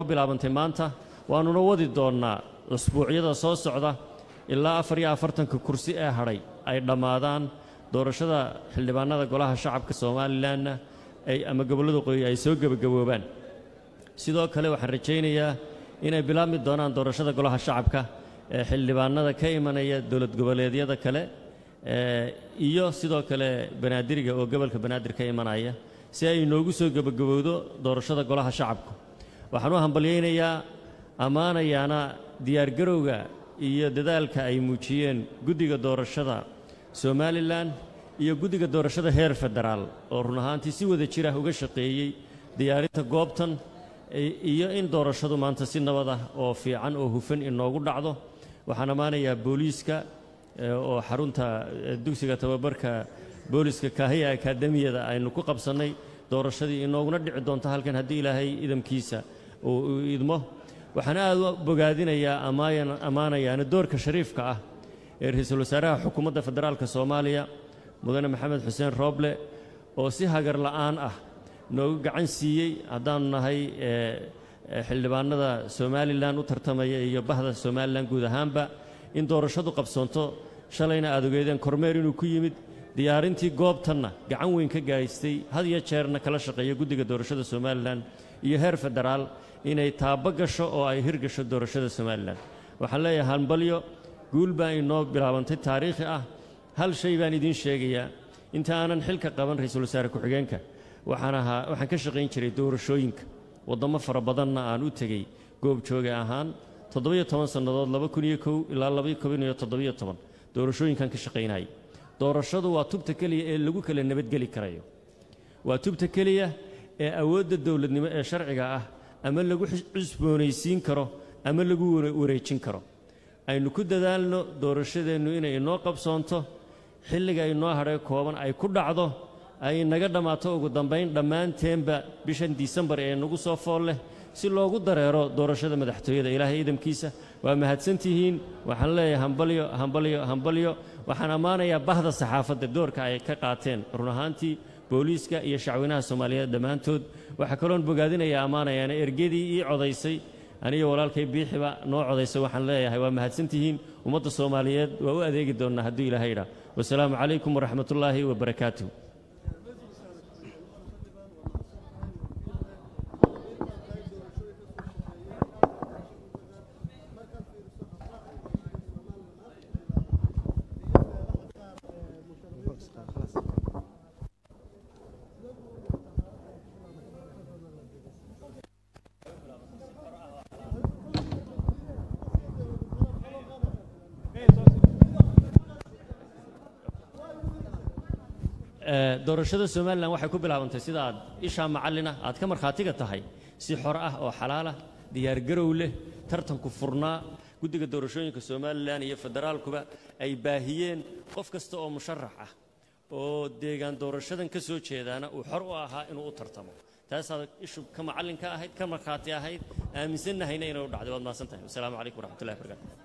bilaabantay maanta waannuna wadi doonnaa usbuucyada soo socda ilaa afar iyo afartanka kursi ee hadhay ay dhammaadaan doorashada xildhibaanada golaha shacabka somalilanna ay ama gobollada qoyi ay soo gebagaboobaan sidoo kale waxaan rajaynayaa inay bilaabmi doonaan doorashada golaha shacabka ee xildhibaanada ka imanaya dowlad goboleedyada kale iyo sidoo kale banaadiriga oo gobolka banaadir ka imanaya si ay inoogu soo gebagabowdo doorashada golaha shacabka waxaan u hambalyaynayaa ammaanayaana diyaargarowga iyo dadaalka ay muujiyeen guddiga doorashada somalilan iyo guddiga doorashada heer federaal oo run ahaantii si wada jira uga shaqeeyey diyaarinta goobtan iyo in doorashadu maanta si nabad ah oo fiican oo hufan inoogu dhacdo waxaan ammaanayaa booliiska oo xarunta dugsiga tababarka booliiska kaahiya akaademiyada aynu ku qabsannay doorashadii inooguna dhici doonto halkan haddii ilaahay idamkiisa uu idmo waxaan aad u bogaadinayaa ammaanayaana doorka shariifka ah ee ra-iisul wasaaraha xukuumadda federaalka soomaaliya mudane maxamed xuseen rooble oo si hagar la'aan ah noogu gacan siiyey haddaannu nahay xildhibaanada somalilan u tartamaya iyo bahda somalilan guud ahaanba in doorashadu qabsoonto shalayna aad ogeedeen kormeer inuu ku yimid diyaarintii goobtanna gacan weyn ka gahaystay had iyo jeerna kala shaqeeya guddiga doorashada somalilan iyo heer federaal inay taabo gasho oo ay hirgasho doorashada somalilan waxaan leeyahay hambalyo guul baa inoo bilaabantay taariikhi ah hal shay baan idiin sheegayaa inta aanan xilka qaban ra-iisul wasaare ku-xigeenka waxaan ahaa waxaan ka shaqayn jiray doorashooyinka waddamo fara badanna aan u tegey goobjooga ahaan toddobiyo toban sannadood laba kun iyo kow ilaa laba kun iyo toddobiyo toban doorashooyinkan ka shaqaynayay doorashadu waa tubta keliya ee lagu kala nabadgeli karayo waa tubta keliya ee awoodda dowladnimo ee sharciga ah ama lagu cusboonaysiin karo ama lagu wareejin karo aynu ku dadaalno doorashadeennu inay inoo qabsoonto xilliga inoo hadhay kooban ay ku dhacdo ay naga dhammaato ugu dambayn dhammaanteenba bishan disembar ee nagu soo fool leh si loogu dareero doorashada madaxtooyada ilaahay idamkiisa waa mahadsantihiin waxaan leeyahay hambalyo hambalyo hambalyo waxaan ammaanayaa bahda saxaafadda doorka ay ka qaateen run ahaantii booliiska iyo shacweynaha soomaaliyeed dhammaantood waxaa kaloon bogaadinayaa ammaanayaana ergadii ii codaysay aniyo walaalkay biixiba noo codaysay waxaan leeyahay waa mahadsantihiin ummadda soomaaliyeed waa u adeegi doonnaa hadduu ilaahay idhaa wasalaamu calaykum waraxmatullaahi wabarakaatuh doorashada somalilan waxay ku bilaabantay sida aad ishaa macallina aad ka markhaatiga tahay si xor ah oo xalaalah diyaargarow leh tartanku furnaa guddiga doorashooyinka somalilan iyo federaalkuba ay baahiyeen qof kasta oo musharax ah oo deegaan doorashadan ka soo jeedaana uu xor u ahaa inuu u tartamo taasaad ishu ka macallin ka ahayd ka markhaati ahayd aaminsannahayna inay u dhacday waad mahadsan tahay wasalaamu calaykum waraxmatullahi wabarakatu